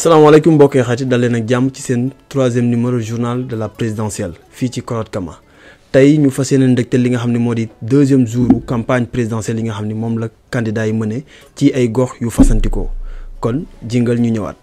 salaamaaleykum mbokk yi xarit dal leen ak jàmm ci seen troisième numéro journal de la présidentielle fii ci Koroth Kama tey ñu fas yéene ndëgtal li nga xam ne moo di deuxième jour campagne présidentielle yi nga xam ne moom la candidat yi mëne ci ay gox yu fasantikoo kon jingal ñu ñëwaat.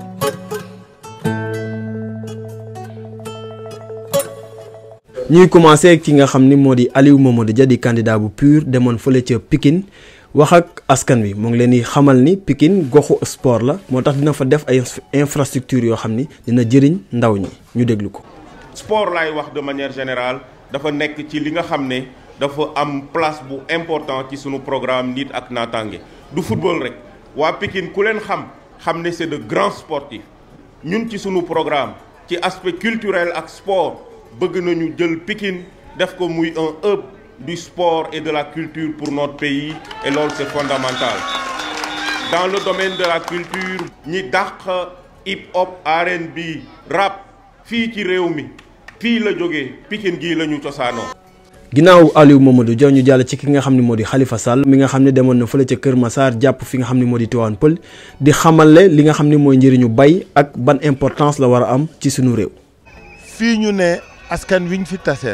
ñuy commencé ki nga xam ni moo di Aliou Mamadou Dia di candidat bu PUR demoon fële ca Pikine wax ak askan wi moo ngi leen di xamal ni Pikine goxu sport la moo tax dina fa def ay infrastructure yoo xam ni dina jëriñ ndaw ñi ñu déglu ko. sport laay wax de manière générale dafa nekk ci li nga xam ne dafa am place bu important ci sunu programme nit ak naataange du football rek waa Pikine ku leen xam xam ne c'est de grands sportifs ñun ci sunu programme ci aspect culturel ak sport bëgg nañu jël Pikine def ko muy un hub du sport et de la culture pour notre pays et loolu c'est fondamental dans le domaine de la culture ñi dàq hip hop R&B rap fii ci réew mi fii la jógee Pikine gii la ñu cosaanoo. ginnaaw Aliou Mamadou Dia ñu jàll ci ki nga xam ne moo di Khalifa Sall mi nga xam ne demoon na fële ca Kër Massar jàpp fi nga xam ne moo di Tivaouane Peulh di xamale li nga xam ne mooy njëriñu bay ak ban importance la war a am ci sunu réew. fii ñu ne askan wiñ fi taseel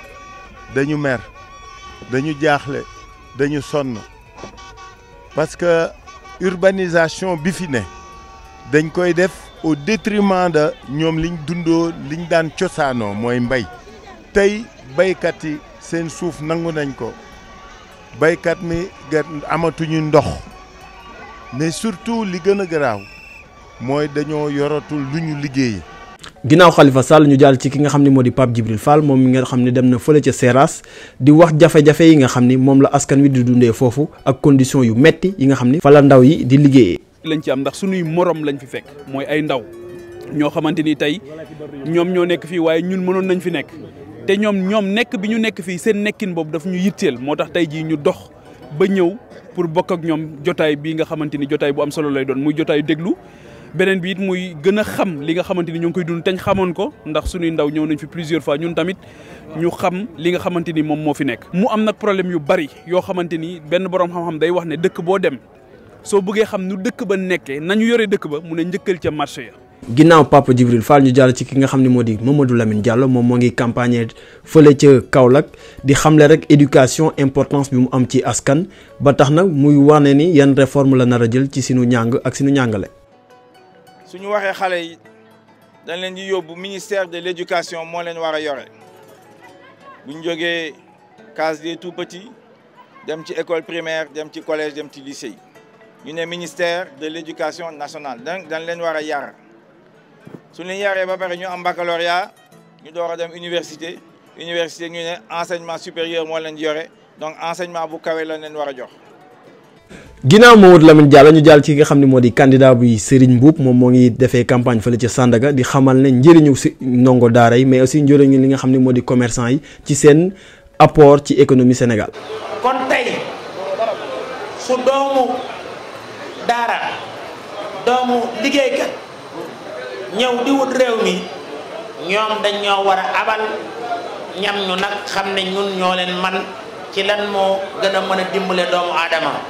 dañu mer dañu jaaxle dañu sonn parce que urbanisation bi fi ne dañ koy def au détriment de ñoom liñ dundoo liñ daan cosaanoo mooy mbay tey baykat yi seen suuf nangu nañ ko baykat mi ga amatuñu ndox mais surtout li gën a garaaw mooy dañoo yoratul lu ñu liggéey ginnaaw Khalifa Sall ñu jàll ci ki nga xam ne moo di Pape Djibril Fall moom mi nga xam ne dem na fële ca Seras di wax jafe-jafe yi nga xam ni moom la askan wi di dundee foofu ak condition yu metti yi nga xam ni fa la ndaw yi di liggéeyee. lañ ci am ndax suñuy morom lañ fi fekk mooy ay ndaw ñoo xamante ni tey ñoom ñoo nekk fii waaye ñun mënoon nañ fi nekk te ñoom ñoom nekk bi ñu nekk fii seen nekkin boobu daf ñu yitteel moo tax tey jii ñu dox ba ñëw pour bokk ak ñoom jotaay bii nga xamante ni jotaay bu am solo lay doon muy jotaay déglu beneen bi it muy gën a xam li nga xamante ni ñoo ngi koy dund teñ xamoon ko ndax suñuy ndaw ñëw nañ fi plusieurs fois ñun tamit ñu xam li nga xamante ni moom moo fi nekk. mu am nag problème yu bari yoo xamante ni benn borom xam-xam day wax ne dëkk boo dem soo bëggee xam nu dëkk ba nekkee nañu yore dëkk ba mu ne njëkkal ca marché ya. ginnaaw Papa Djibril Fall ñu jàll ci ki nga xam ne moo di Mamadou Lamine Diallo moom moo ngi campagne fële ca Kaolack di xamle rek éducation importance bi mu am ci askan ba tax na muy wane ni yan réforme la nar a jël ci sunu njàng ak sunu njàngale. suñu waxee xale yi dañ leen di yóbbu ministère de l'éducation moo leen war a yore bu ñu jógee case des tout petits dem ci école primaire dem ci collège dem ci lycée ñu ne ministère de l'éducation nationale donc dañ leen war a yar su leen yaree ba pare ñu am baccalauréat ñu door a dem université université ñu ne enseignement supérieur moo leen yore donc enseignement bu kawe la leen war a jox. ginnaaw Mamadou Lamine Diallo ñu jàll ci nga xam ne moo di candidat buy Serigne Mboup moom moo ngi defee campagne fële ca Sandaga di xamal ne njëriñu si ndongo daara yi mais aussi njëriñu li nga xam ne moo di commerçant yi ci seen apport ci économie Sénégal. kon tey su doomu daara doomu liggéeykat ñëw di wut réew mi ñoom dañ ñoo war a abal ñam ñu nag xam ne ñun ñoo leen man ci lan moo gën a mën a dimbale doomu aadama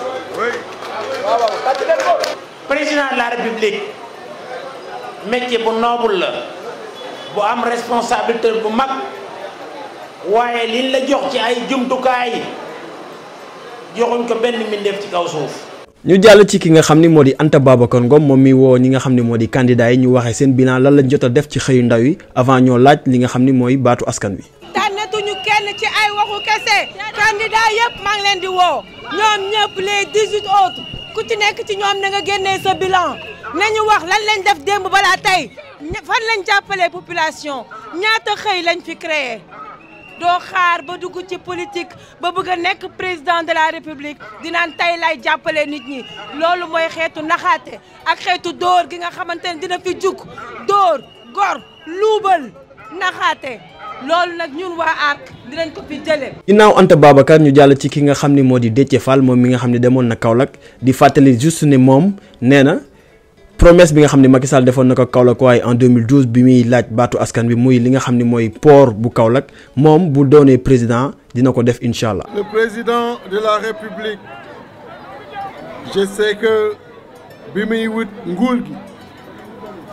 président de la république métier bu noble la bu am responsabilité bu mag waaye liñ la jox ci ay jumtukaay joxuñ ko benn mbindeef ci kaw suuf ñu jàll ci ki nga xam ni moo di Anta Babacar Ngom moom mi woo ñi nga xam ne moo di candidat yi ñu waxee seen bilan lan lañ jot a def ci xëyu ndaw yi avant ñoo laaj li nga xam ni mooy baatu askan wi tànnatuñu kenn ci ay waxu kese candidat yëpp maa ngi leen di woo ñoom ñëpp les 18 autres ku ci nekk ci ñoom na nga génnee sa bilan nañu wax lan lañ def démb balaa tey fan lañ jàppalee population ñaata xëy lañ fi créé doo xaar ba dugg ci politique ba bëgg a nekk président de la république dinaan tey lay jàppale nit ñi loolu mooy xeetu naxaate ak xeetu dóor gi nga xamante ne dina fi jug dóor gor luubal naxaate loolu nag ñun waa ARC dinañ ko fi jëlee. ginnaaw Anta Babacar ñu jàll ci ki nga xam ni moo di Déthié Fall moom mi nga xam ne demoon na Kaolack di fàttali juste ne moom nee na promesse bi nga xam ne Macky Sall defoon na ko Kaolack waaye en 2012 bi muy laaj baatu askan bi muy li nga xam ne mooy port bu Kaolack moom bu doonee président dina ko def incha allah. Le président de la République je sais que bi muy wut nguur gi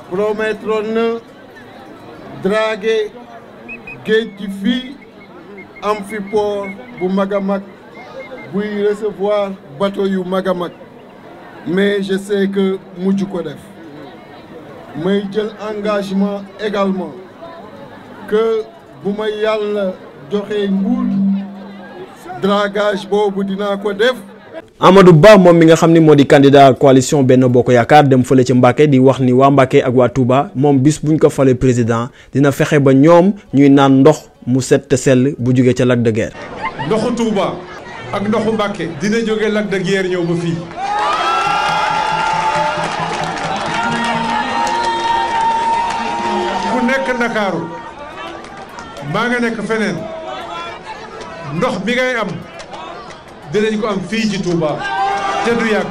promettroon na draguer géej gi fii am fi port bu mag a mag buy recevoir bateau yu mag a mag mais je sais que mujj ko def may jël engagement également que bu ma yàlla joxe nguur dragage boobu dinaa ko def Amadou Ba moom mi nga xam ni moo di candidat coalition Benno Bokk Yaakaar dem fële ci Mbàkke di wax ni waa Mbàkke ak waa Touba moom bis buñ ko falee président dina fexe ba ñoom ñuy naan ndox mu set te sell bu jógee ca Lac de Guiers. ndoxu Touba ak ndoxu Mbàkke dina jóge Lac de Guiers ñëw ba fii ku nekk Ndakaaru maa nga nekk feneen ndox bi ngay am dinañ ko am fii ci Touba te du yàgg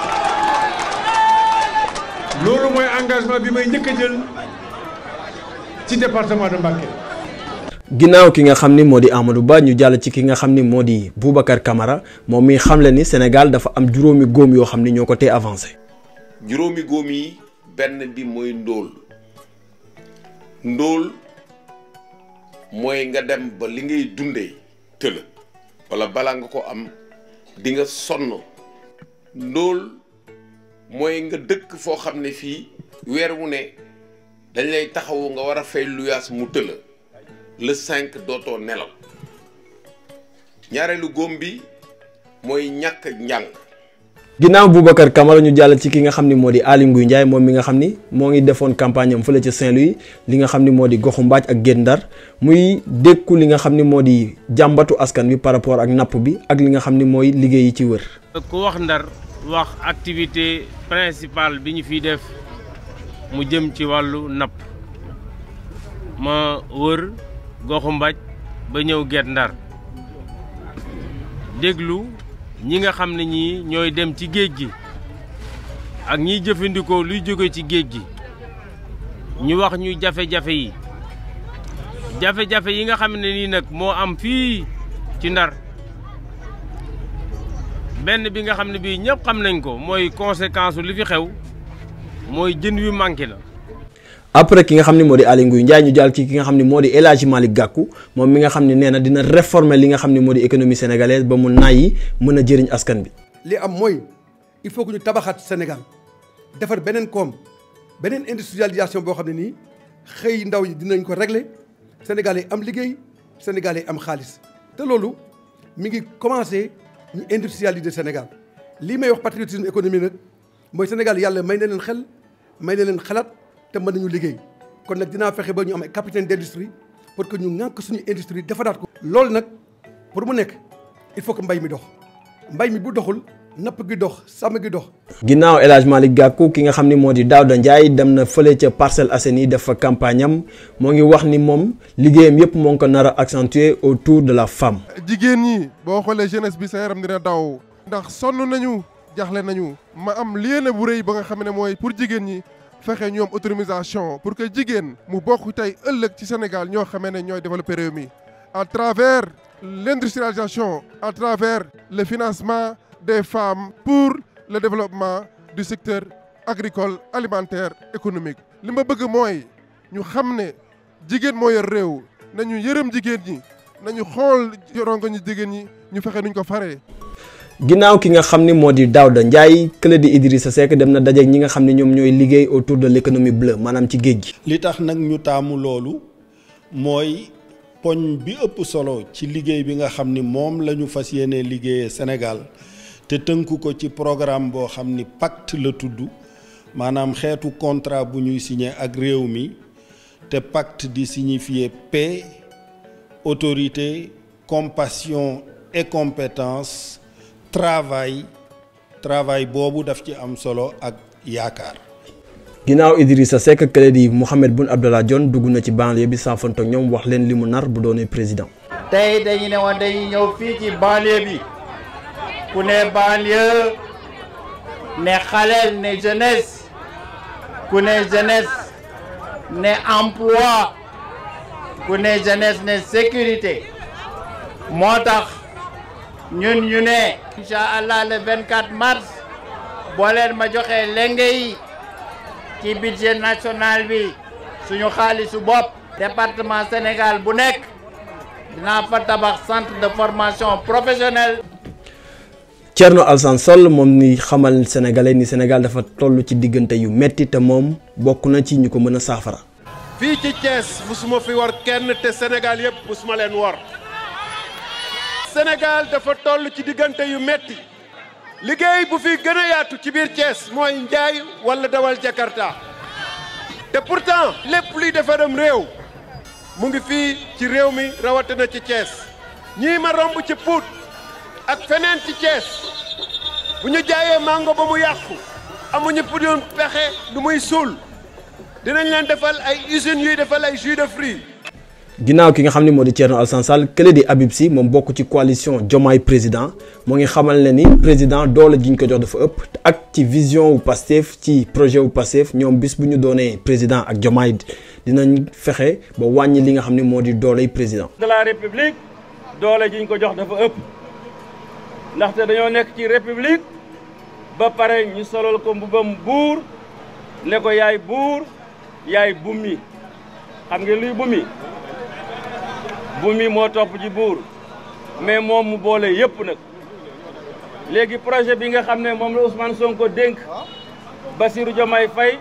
loolu mooy engagement bi may njëkk a jël ci département de Mbacké. ginnaaw ki nga xam ni moo di Amadou Ba ñu jàll ci ki nga xam ni moo di Boubacar Camara moom mi xamle ni Sénégal dafa am juróomi góom yoo xam ni ñoo ko tee avancé. juróomi góom yi benn bi mooy ndóol ndóol mooy nga dem ba li ngay dundee tëla wala balaa nga ko am di nga sonn ndóol mooy nga dëkk foo xam ne fii weer wu ne dañ lay taxawu nga war a fay luyaas mu tëla le cinq dootoo nelaw ñaareelu góom bi mooy ñàkk njàng ginnaaw Boubacar Camara ñu jàll ci ki nga xam ni moo di Aly Ngouille Ndiaye moom mi nga xam ni moo ngi defoon campagne am fële ca Saint-Louis li nga xam ni moo di goxu mbaaj ak Guet Ndar muy dékku li nga xam ni moo di jàmbatu askan bi par rapport ak napp bi ak li nga xam ni mooy liggéey yi ci wër. ku wax Ndar wax activité principale bi ñu fiy def mu jëm ci wàllu napp ma wër goxu mbaaj ba ñëw Guet Ndar déglu. ñi nga xam ne ñii ñooy dem ci géej gi ak ñiy jëfandikoo luy jóge ci géej gi ñu wax ñu jafe-jafe yi jafe-jafe yi nga xam ne nii nag moo am fii ci Ndar benn bi nga xam ne bii ñëpp xam nañ ko mooy conséquence li fi xew mooy jën wi manqué na. après ki nga xam ne moo di Aly Ngouille Ndiaye ñu jàll ci ki nga xam ne moo di El Hadji Malick Gakou moom mi nga xam ne nee na dina réformer li nga xam ne moo di économie sénégalaise ba mu nayi mën a jëriñ askan bi. li am mooy il faut que ñu tabaxaat Sénégal defar beneen koom beneen industrialisation boo xam ne nii xëy ndaw yi dinañ ko régler Sénégal yi am liggéey Sénégal yi am xaalis te loolu mi ngi commencé ñu industrialiser Sénégal lii may wax patriotisme économique nag mooy Sénégal yàlla may na leen xel may na leen xalaat. te mën nañu liggéey kon nag dinaa fexe ba ñu am ay capitaine d'industrie pour que ñu ŋànk suñu industrie defaraat ko. loolu nag pour mu nekk il faut que mbay mi dox mbay mi bu doxul napp gi dox sàmm gi dox. ginnaaw El Hadj Malick Gakou ki nga xam ni moo di Daouda Ndiaye dem na fële ca Parcelles Assainies def fa campagne am moo ngi wax ni moom liggéeyam yëpp moo ngi ko nar a accentuer autour de la femme. jigéen ñi boo xoolee jeunesse bi sa yaram dina daw. ndax sonn nañu jaxle nañu. ma am yéene bu rëy ba nga xam ne mooy pour jigéen ñi. fexe ñoom autonomisation pour que jigéen mu bokk tey ëllëg ci Sénégal ñoo xamee ne ñooy développer réew mi à travers l'industrialisation à travers le financement des femmes pour le développement du secteur agricole alimentaire économique li ma bëgg mooy ñu xam ne jigéen moo yor réew nañu yërëm jigéen ñi nañu xool rongo ñu jigéen ñi ñu fexe nuñ ko faree ginnaaw ki nga xam ni moo di Daouda Ndiaye kële di Idrissa Seck dem na dajeeg ñi nga xam ne ñoom ñooy liggéey autour de l'économie bleue maanaam ci géej gi. li tax nag ñu taamu loolu mooy poñ bi ëpp solo ci liggéey bi nga xam ni moom la ñu fas yéene liggéeyee Sénégal te tënku ko ci programme boo xam ni pacte la tudd maanaam xeetu contrat bu ñuy signé ak réew mi te pacte di signifier paix autorité compassion et compétence. travail travail boobu daf ci am solo ak yaakaar. ginnaaw Idrissa Seck kële di Mohamed Boun Abdallah Dionne dugg na ci banlieue bi saafanto ak ñoom wax leen li mu nar bu doonee président. tey dañu ne woon dañuy ñëw fii ci banlieue bi ku ne banlieue ne xaleel ne jeunesse ku ne jeunesse ne emploi ku ne jeunesse ne sécurité moo tax. ñun ñu ne incha allah le 24 mars boo leen ma joxee lenge yi ci budget national bi suñu xaalisu bopp département Sénégal bu nekk dinaa fa tabax centre de formation professionnelle Thierno Alassane Sall moom ni xamal sénégalais ni Sénégal dafa toll ci diggante yu metti te moom bokk na ci ñu ko mën a saafara. fii ci Thiès musuma fi war kenn te Sénégal yëpp musuma leen war Sénégal dafa toll ci diggante yu metti liggéey bu fi gën a yaatu ci biir Thiès mooy njaay wala dawal Jakarta te pourtant lépp luy defaram réew mu ngi fii ci réew mi rawatina ci Thiès ñii ma romb ci Pout ak feneen ci Thiès bu ñu jaayee mango ba mu yàqu amuñu pour pexe lu muy suul dinañ leen defal ay usines yuy defal ay jus de fruits ginnaaw ki nga xam ne moo di Thierno Alassane Sall kële di Habib Sy moom bokk ci coalition Diomaye président moo ngi xamal ne ni président doole ji ñu ko jox dafa ëpp ak ci vision wu Pastef ci projet wu Pastef ñoom bis bu ñu doonee président ak Diomaye dinañ fexe ba wàññi li nga xam ne moo di dooley président. de la république doole ji ñu ko jox dafa ëpp ndaxte dañoo nekk ci république ba pare ñu solal ko mbubam buur ne ko yaay buur yaay bummi xam nga luy bummi. bu mi moo topp ci buur mais moom mu boole yëpp nag léegi projet bi nga xam ne moom la Ousmane Sonko dénk Bassirou Diomaye Faye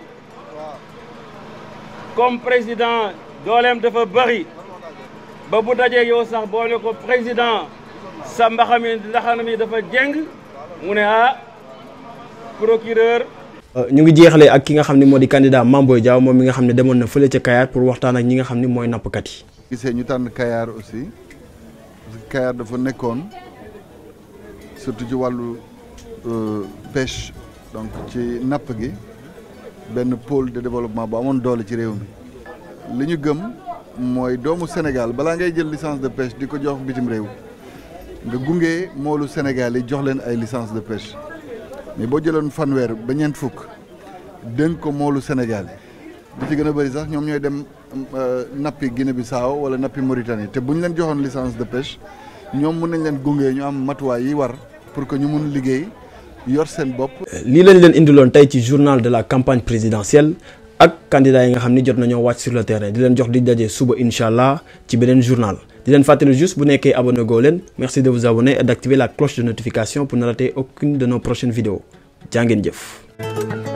comme président dooleem dafa bëri ba bu dajee yow sax boo ne ko président sa mbaxam mi ndaxana mi dafa jeng mu ne ah procureur ñu ngi jeexalee ak ki nga xam ne moo di candidat Mame Boye Diao moom mi nga xam ne demoon na fële ca Kayar pour waxtaan ak ñi nga xam ne mooy nappkat yi. gisee ñu tànn Kayar aussi parce que Kayar dafa nekkoon surtout ci wàllu pêche donc ci napp gi benn pôle de développement bu amoon doole ci réew mi li ñu gëm mooy doomu Sénégal balaa ngay jël licence de pêche di ko jox bitim réew nga gunge moolu Sénégal yi jox leen ay licence de pêche mais boo jëloon fanweer ba ñeent fukk dénk ko moolu Sénégal yi di ci gën a bëri sax ñoom ñooy dem nappi Guinée Bissau wala nappi Mauritanie te bu ñu leen joxoon licence de pêche ñoom mun nañ leen gunge ñu am matuwaay yi war pour que ñu mun liggéey yor seen bopp. lii lañ leen indiloon tey ci journal de la campagne présidentielle ak candidat yi nga xam ni jot nañoo wàcc sur le terrain di leen jox di daje suba incha allah ci beneen journal di leen fàttali juste bu nekkee abonné goo leen merci de vous abonner et d'activer la cloche de notification pour ne rater aucune de nos prochaines vidéos jaa ngeen jëf.